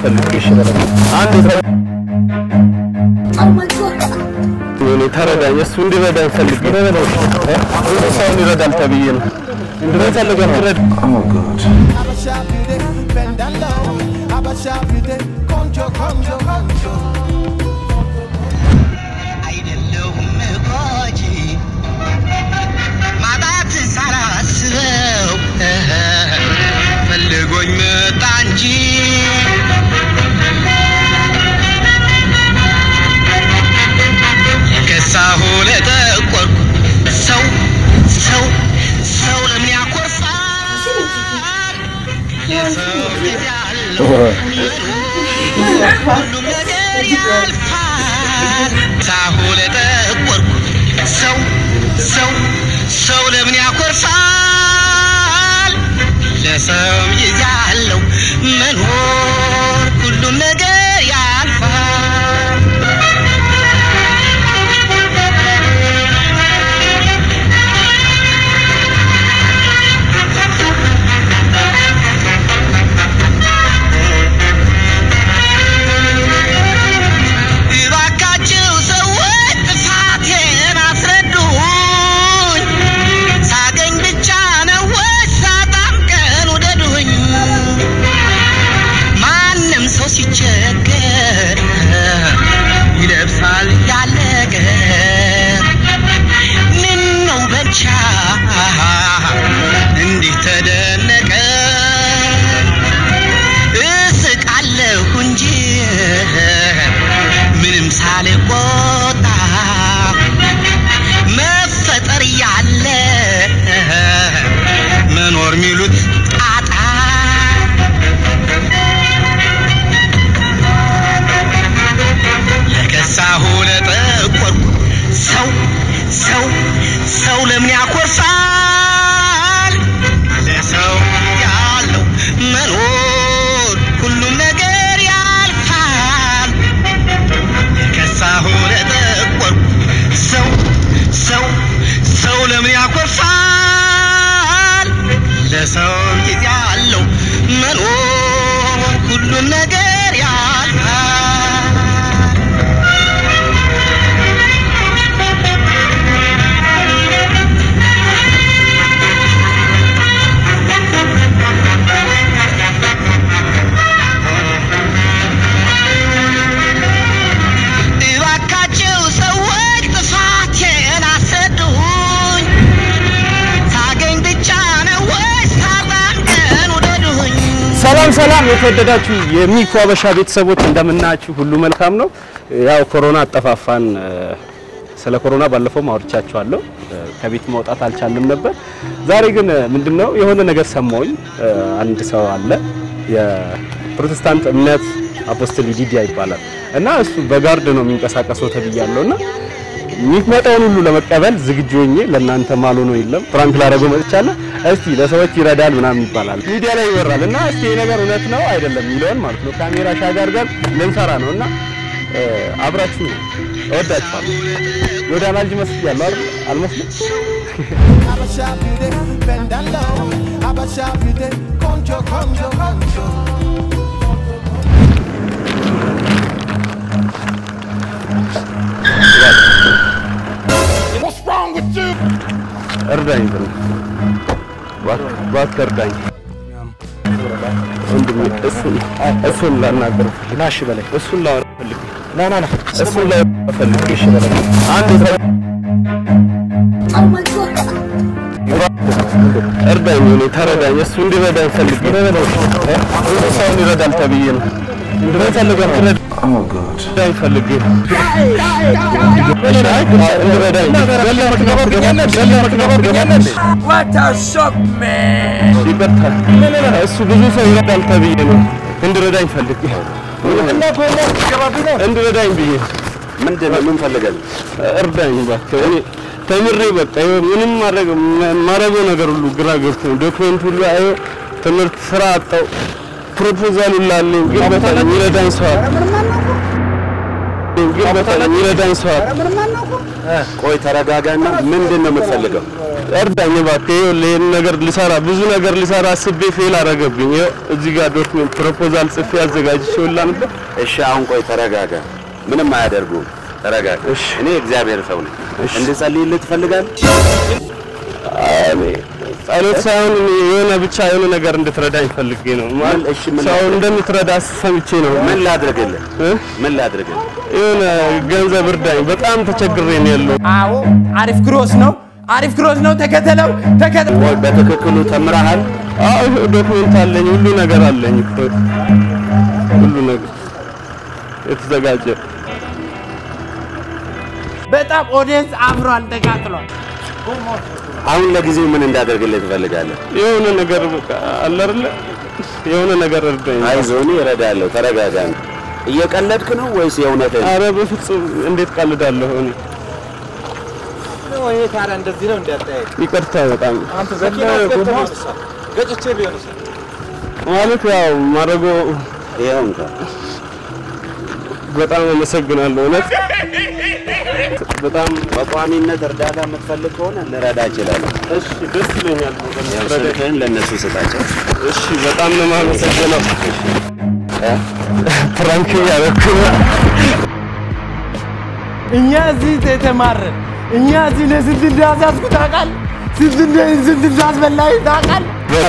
ፈልጌ እሺ በለኝ። አንድ እኔ ተረዳኝ። እሱ እንዲረዳኝ ፈልጌ ብዙ ሰውን ይረዳል ተብዬ ነው እንድረፈልገ ነው Abasha beauty, bend down low. Abasha beauty, conjo, conjo, conjo. አይደለሁም ጎጂ ማጣት ሳላስበው ፈልጎኝ መጣ እንጂ ከሳሁ ለጠቆርኩ ሰው ሰው ሰው ለምን ያኮርፋል የሰው ጊዜ አለው ሁሉም ነገር ያልፋል። ሳሁ ለጠቆርኩ ሰው ሰው ሰው ለምን ያኮርፋል? ለሰው ጊዜ አለው መኖር ሁሉም ነገር ያልፋል። እባካችሁ ሰዎች ጥፋቴን አስረዱኝ። ሳገኝ ብቻ ነው ወይስ ሳጣም ቀን ውደዱኝ? ማንም ሰው ሲቸገር ይለብሳል ያለቀ ምን ነው በቻ እንዲህ ተደነቀ እስቃለሁ እንጂ ምንም ሳልቆጣ መፈጠር ያለ መኖር ሚሉት ጣጣ ለከሳሁ ለጠቆርኩ ሰው ሰው ሰው ለምን ያኮርፋል? ለሰው ያለው መኖር ሁሉም ነገር ያልፋል። የከሳሁ ለጠቆርኩ ሰው ሰው ሰው ለምን ያኮርፋል? ለሰው ጊዜ አለው መኖር ሁሉም ነገር ያልፋል። እባካችሁ ሰዎች ጥፋቴን አስረዱኝ። ሳገኝ ብቻ ነው ወይስ ሳጣም ቀን ውደዱኝ? ሰላም ሰላም፣ የተወደዳችሁ የሚኩ አበሻ ቤተሰቦች እንደምናችሁ፣ ሁሉ መልካም ነው። ያው ኮሮና አጠፋፋን። ስለ ኮሮና ባለፈው አውርቻችኋለሁ። ከቤት መውጣት አልቻልንም ነበር። ዛሬ ግን ምንድነው የሆነ ነገር ሰማሁኝ። አንድ ሰው አለ የፕሮቴስታንት እምነት አፖስትል ዲዲያ ይባላል እና እሱ በጋርድ ነው የሚንቀሳቀሰው ተብያለሁ እና የሚመጣውን ሁሉ ለመቀበል ዝግጁ ሆኜ ለእናንተ ማሉ ነው የለም ፕራንክ ላደረገው መጥቻለሁ። እስቲ ለሰዎች ይረዳል ምናምን ይባላል ሚዲያ ላይ ይወራል እና እስቲ ይሄ ነገር እውነት ነው አይደለም የሚለውን ማለት ነው ካሜራ ሻጋር ጋር ልንሰራ ነው እና አብራችሁ ነው። እወዳችኋለሁ። ዮዳና ልጅ መስያለሁ አይደል? አልመስልም? Abasha beauty, bend down low. Abasha beauty, conjo, conjo, conjo. እርዳኝ ብሎ እባክህ እባክህ እርዳኝ ወንድሜ። እሱን እሱን ላናገር ና እሺ በለኝ። እሱን ላወራ ፈልጌ ና ና ና እሱን ላወራ ፈልጌ እሺ በለኝ። አንድ ሰው እርዳኝ፣ እኔ ተረዳኝ። እሱ እንዲረዳኝ ፈልጌ ብዙ ሰውን ይረዳል ተብዬ ነው እንድረፈልገ ነው እንዲረዳኝ ፈልጌ ነው። እሺ፣ አይ እንዲረዳኝ ይቅርታ፣ እሱ ብዙ ሰው ይረዳል ተብዬ ነው እንድረዳኝ ፈልጌ እንድረዳኝ ብዬ ምንድን ነው? ምን ፈልገህ? እርዳኝ እባክህ። እኔ ተምሬ በቃ ይኸው ምንም ማድረግ ማድረገው ነገር ሁሉ ግራ ገብቶኝ ዶክመንት ሁሉ አየሁ ትምህርት ስራ አጣው ፕሮፖዛል ሁሉ አለኝ ግን በተለይ የሚረዳኝ ሰው አለ ግን በተለይ የሚረዳኝ ሰው አለ ቆይ ተረጋጋና፣ ምንድን ነው የምትፈልገው? እርዳኝ እባክህ። ይኸውልህ ይሄን ነገር ልሰራ ብዙ ነገር ልሰራ አስቤ ፌል አደረገብኝ። ይኸው እዚህ ጋር ዶክሜንት ፕሮፖዛል ጽፌ አዘጋጅቼውላ ነበር። እሺ አሁን ቆይ ተረጋጋ። ምንም አያደርጉም። ተረጋጋ። እሺ። እኔ እግዚአብሔር ሰው ነኝ። እንድጸልይልህ ትፈልጋለህ? እኔ ጸሎት ሳይሆን እኔ የሆነ ብቻ የሆነ ነገር እንድትረዳኝ ፈልጌ ነው። ማለት እሺ፣ ምን ሰው ላድርግ? እንደምትረዳ ሰምቼ ነው። ምን ላድርግልህ? እ? ምን ላድርግልህ? የሆነ ገንዘብ እርዳኝ። በጣም ተቸግሬ ነው ያለው። አዎ አሪፍ ክሮስ ነው፣ አሪፍ ክሮስ ነው። ተከተለው ተከተለው። ወይ በትክክሉ ተምረሃል? አዎ ዶክሜንት አለኝ፣ ሁሉ ነገር አለኝ እኮ ሁሉ ነገር የተዘጋጀ በጣም ኦዲየንስ አብሯል፣ ተቃጥሏል። አሁን ለጊዜው ምን እንዳደርግልህ ትፈልጋለህ? የሆነ ነገር በቃ አለ አይደለ? የሆነ ነገር እርዳኝ። አይዞህ፣ እኔ እረዳለሁ። ተረጋጋ። እየቀለድክ ነው ወይስ የእውነትህን? አረ በፍጹም እንዴት ቀልዳለሁ እኔ። ይሄ ታዲያ እንደዚህ ነው እንዳታየው። ይቅርታ በጣም አንተ ዘለ ጎማ ገጭቼ ቢሆንስ ማለት ያው ማድረጎ ይኸው እንኳን በጣም አመሰግናለሁ እውነት በጣም በቋሚነት እርዳታ የምትፈልግ ከሆነ ልረዳ እችላለሁ። እሺ ደስ ይለኛል። ያው ስልክህን ለእነሱ ስጣቸው። እሺ በጣም ነው የማመሰግነው። ፕራንክ ያደረኩ እኛ እዚህ የተማረን እኛ እዚህ ለስንት እንዳሳስኩ ታውቃለህ? ስንት እንደ- ስንት እንዳስበላኝ ታውቃለህ?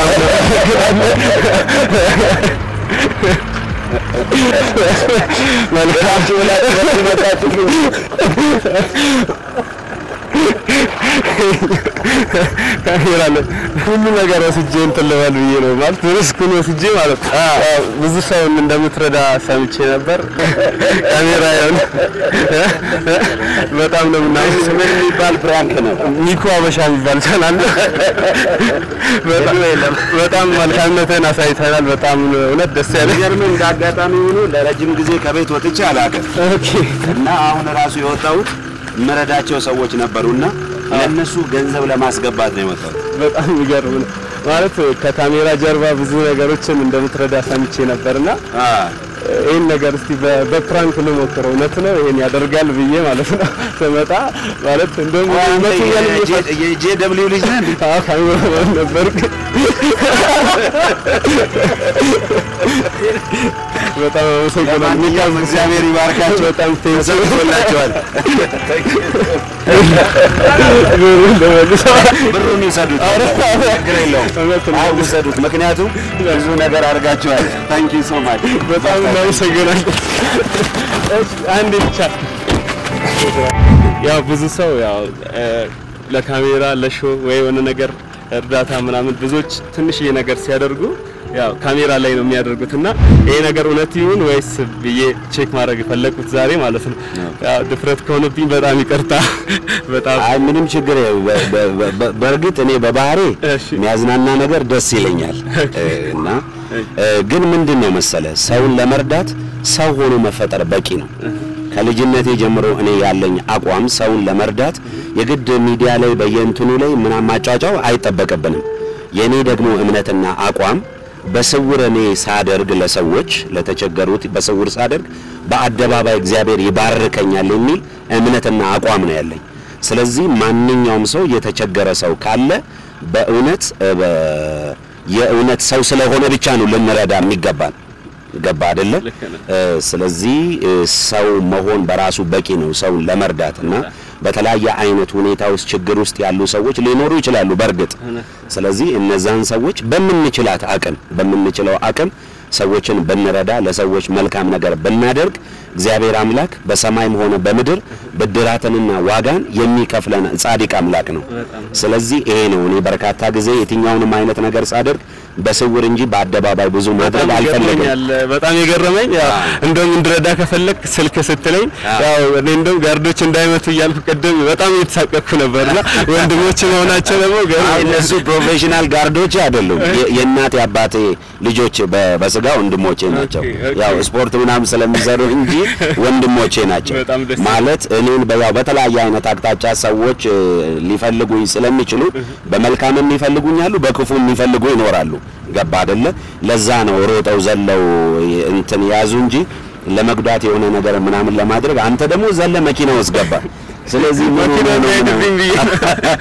መልካም ካሜራ ላይ ሁሉ ነገር ወስጄ እንትን ልበል ብዬ ነው ማለት ሪስኩን ወስጄ ማለት ነው። ያው ብዙ ሰው እንደምትረዳ ሰምቼ ነበር። ካሜራ ያው በጣም ነው ምናምን ምን የሚባል ፕራንክ ነው? ሚኮ አበሻ የሚባል ቻናል ነው። በጣም በጣም መልካምነትን አሳይተናል። በጣም እውነት ደስ ያለ የሚገርምህ እንደ አጋጣሚ ሆኖ ለረጅም ጊዜ ከቤት ወጥቼ አላውቅም ኦኬ እና አሁን ራሱ የወጣሁት የምረዳቸው ሰዎች ነበሩና ለእነሱ ገንዘብ ለማስገባት ነው የወጣሁት። በጣም የሚገርም ነው ማለት ከካሜራ ጀርባ ብዙ ነገሮችን እንደምትረዳ ሰምቼ ነበርና ይህን ነገር እስቲ በ- በፕራንክ ልሞክረው። እውነት ነው ይሄን ያደርጋል ብዬ ማለት ነው ስመጣ ማለት እንደውም ይመስለኛል እየፈ- የጄ ደብሊው ልጅ ነህ እንዴ? አዎ ካሜራማን ነበርኩ። በጣም አመሰግናለሁ። ለማንኛውም እግዚአብሔር ይባርካቸው። በጣም ቴንኪው ተሰጥቶላቸዋል። ብሩን ይውሰዱት፣ ችግር የለውም። እውነት ነው። አሁን ውሰዱት፣ ምክንያቱም ብዙ ነገር አድርጋችኋል። ታንኪ ሶ ማች በጣም እናመሰግናለን። እሺ አንዴ ብቻ ያው ብዙ ሰው ያው እ፣ ለካሜራ ለሾ ወይ የሆነ ነገር እርዳታ ምናምን ብዙዎች ትንሽዬ ነገር ሲያደርጉ ያው ካሜራ ላይ ነው የሚያደርጉት እና ይሄ ነገር እውነት ይሁን ወይስ ብዬ ቼክ ማድረግ የፈለኩት ዛሬ ማለት ነው። ያው ድፍረት ከሆነብኝ በጣም ይቅርታ። በጣም አይ ምንም ችግር የለም። በ- በ- በ- በ- በእርግጥ እኔ በባህሬ እሺ። የሚያዝናና ነገር ደስ ይለኛል እ፣ እና እ፣ ግን ምንድን ነው መሰለ ሰውን ለመርዳት ሰው ሆኖ መፈጠር በቂ ነው። ከልጅነቴ ጀምሮ እኔ ያለኝ አቋም ሰውን ለመርዳት የግድ ሚዲያ ላይ በየእንትኑ ላይ ምናምን ማጫጫው አይጠበቅብንም። የእኔ ደግሞ እምነትና አቋም በስውር እኔ ሳደርግ ለሰዎች ለተቸገሩት በስውር ሳደርግ በአደባባይ እግዚአብሔር ይባርከኛል የሚል እምነትና አቋም ነው ያለኝ። ስለዚህ ማንኛውም ሰው የተቸገረ ሰው ካለ በእውነት እ፣ በ- የእውነት ሰው ስለሆነ ብቻ ነው ልንረዳ የሚገባን። ገባ አይደለ? ልክ ነህ። እ፣ ስለዚህ እ፣ ሰው መሆን በራሱ በቂ ነው ሰውን ለመርዳት እና በተለያየ አይነት ሁኔታ ውስጥ ችግር ውስጥ ያሉ ሰዎች ሊኖሩ ይችላሉ በእርግጥ ስለዚህ እነዛን ሰዎች በምንችላት አቅም በምንችለው አቅም ሰዎችን ብንረዳ ለሰዎች መልካም ነገር ብናደርግ እግዚአብሔር አምላክ በሰማይም ሆነ በምድር ብድራትንና ዋጋን የሚከፍለን ጻድቅ አምላክ ነው። ስለዚህ ይሄ ነው እኔ በርካታ ጊዜ የትኛውንም አይነት ነገር ሳደርግ በስውር እንጂ በአደባባይ ብዙ ማድረግ በጣም አልፈለግም። ይገርመኛል። በጣም የገረመኝ ያው እንደውም እንድረዳ ከፈለክ ስልክ ስትለኝ ያው እኔ እንደውም ጋርዶች እንዳይመቱ እያልኩ ቅድም በጣም እየተሳቀቅኩ ነበርና ወንድሞች መሆናቸው ደግሞ አይ ገርሞኛል። እነሱ ፕሮፌሽናል ጋርዶች አይደሉም። የ- የእናቴ አባቴ ልጆች በ- በስጋ ወንድሞቼ ናቸው። ኦኬ። ያው ስፖርት ምናምን ስለሚሰሩ እንጂ ወንድሞቼ ናቸው። በጣም ደስ ማለት እኔን በያው በተለያየ አይነት አቅጣጫ ሰዎች እ፣ ሊፈልጉኝ ስለሚችሉ በመልካምም ይፈልጉኛሉ፣ በክፉ የሚፈልጉ ይኖራሉ። ገባ አይደለ? ለዛ ነው ሮጠው ዘለው የ- እንትን ያዙ እንጂ ለመጉዳት የሆነ ነገር ምናምን ለማድረግ አንተ ደግሞ ዘለ መኪና ውስጥ ገባ። ስለዚህ ምን መኪና ሆኖ ነው? እንዳይሄድብኝ ብዬ ነው።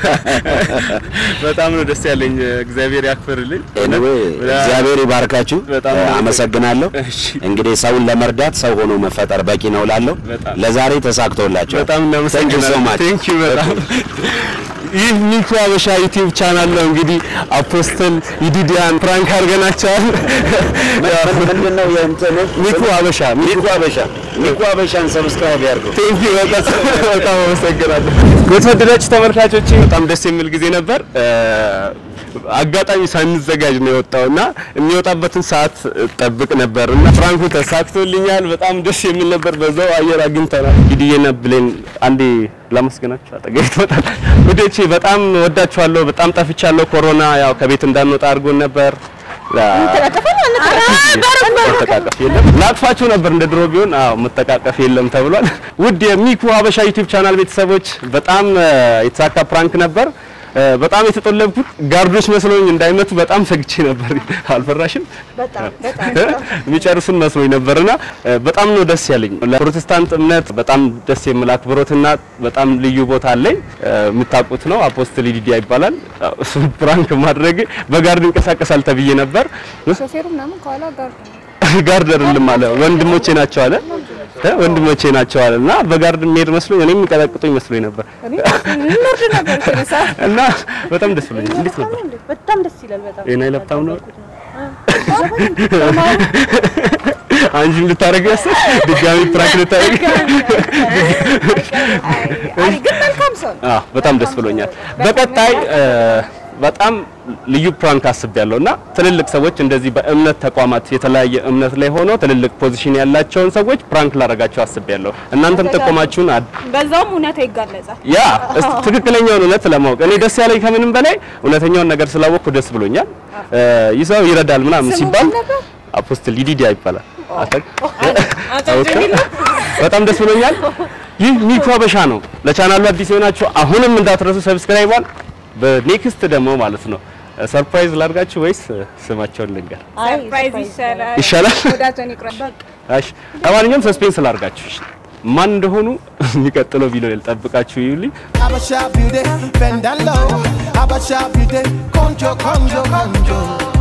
በጣም ነው ደስ ያለኝ። እግዚአብሔር ያክብርልኝ። ኤኒዌይ እግዚአብሔር ይባርካችሁ። በጣም እ፣ አመሰግናለሁ። እሺ። እንግዲህ ሰውን ለመርዳት ሰው ሆኖ መፈጠር በቂ ነው ላለው በጣም። ለዛሬ ተሳክቶላችኋል። በጣም Thank you so እናመሰግናለን። much። ቴንክ ዩ በጣም ይህ ሚኩ አበሻ ዩቲዩብ ቻናል ነው። እንግዲህ አፖስትል ይዲዲያን ፕራንክ አድርገናቸዋል። ምን- ምንድን ነው የእንትኑ ሚኩ አበሻ ሚኩ አበሻ ሚኩ አበሻን ሰብስክራይብ ያድርጉ። ቴንክ ዩ በጣም በጣም አመሰግናለሁ። የተወደዳችሁ ተመልካቾች በጣም ደስ የሚል ጊዜ ነበር። እ፣ አጋጣሚ ሳንዘጋጅ ነው የወጣውና የሚወጣበትን ሰዓት ጠብቅ ነበር እና ፍራንኩ ተሳክቶልኛል። በጣም ደስ የሚል ነበር። በዛው አየር አግኝተናል። እንግዲህ ብሌን አንዴ ላመስገናችሁ አጠገቤ ትወጣል። ወዴቼ በጣም ወዳችኋለሁ። በጣም ጠፍቻለሁ። ኮሮና ያው ከቤት እንዳንወጣ አድርጎን ነበር። መተቃቀፍ የለም። ላቅፋችሁ ነበር እንደ ድሮ ቢሆን። አዎ መተቃቀፍ የለም ተብሏል። ውድ የሚኩ ሀበሻ ዩቲዩብ ቻናል ቤተሰቦች በጣም እ፣ የተሳካ ፕራንክ ነበር። እ፣ በጣም የተጠለብኩት ጋርዶች መስሎኝ እንዳይመቱ በጣም ሰግቼ ነበር። አልፈራሽም? የሚጨርሱን መስሎኝ ነበርና እ፣ በጣም ነው ደስ ያለኝ። ለፕሮቴስታንት እምነት በጣም ደስ የሚል አክብሮትና በጣም ልዩ ቦታ አለኝ። እ፣ የምታውቁት ነው። አፖስትል ዲዲያ ይባላል። እሱ ፕራንክ ማድረግ በጋርድ ይንቀሳቀሳል ተብዬ ነበር። ሾፌሩ ምናምን ከኋላ ጋር ጋርድ አይደለም አለ ወንድሞቼ ናቸው አለ እ ወንድሞቼ ናቸው አለ እና በጋርድ የሚሄድ መስሎኝ እኔም የሚቀጠቅጡኝ መስሎኝ ነበር እንወርድ ነበር እኮ ነው ሰዓት። እና በጣም ደስ ብሎኝ እንዴት ነበር በጣም ደስ ይላል። በጣም የና ለብታም ነው አንቺም ልታረግ ያሰብሽ ድጋሚ ፕራንክ ልታረግ አይ ግን መልካም ሰው ነው። አዎ በጣም ደስ ብሎኛል በቀጣይ እ፣ በጣም ልዩ ፕራንክ አስቤያለሁ እና ትልልቅ ሰዎች እንደዚህ በእምነት ተቋማት የተለያየ እምነት ላይ ሆኖ ትልልቅ ፖዚሽን ያላቸውን ሰዎች ፕራንክ ላረጋቸው አስቤያለሁ እናንተም ጥቆማችሁን አድ በዛውም እውነታ ይጋለጻል። ያ እስቲ ትክክለኛውን እውነት ለማወቅ እኔ ደስ ያለኝ ከምንም በላይ እውነተኛውን ነገር ስላወቅኩ ደስ ብሎኛል። እ፣ ይህ ሰው ይረዳል ምናምን ስሙ ሲባል ማን ነበር? አፖስትል ይዲዲያ ይባላል። አታውቅ? አቶ ጀሚል ነው። በጣም ደስ ብሎኛል። ይህ ሚኩ ሀበሻ ነው። ለቻናሉ አዲስ የሆናችሁ አሁንም እንዳትረሱ ሰብስክራይቧን። በኔክስት ደግሞ ማለት ነው ሰርፕራይዝ ላድርጋችሁ ወይስ ስማቸውን ልንገር ሰርፕራይዝ ይሻላል። ይሻላል? ወዳጆን ይቅረብ። እሺ ለማንኛውም ሰስፔንስ ላድርጋችሁ። እሺ ማን እንደሆኑ የሚቀጥለው ቪዲዮ ላይ ልጠብቃችሁ ይዩልኝ። Abasha beauty, bend down low. Abasha beauty, conjo, conjo, conjo.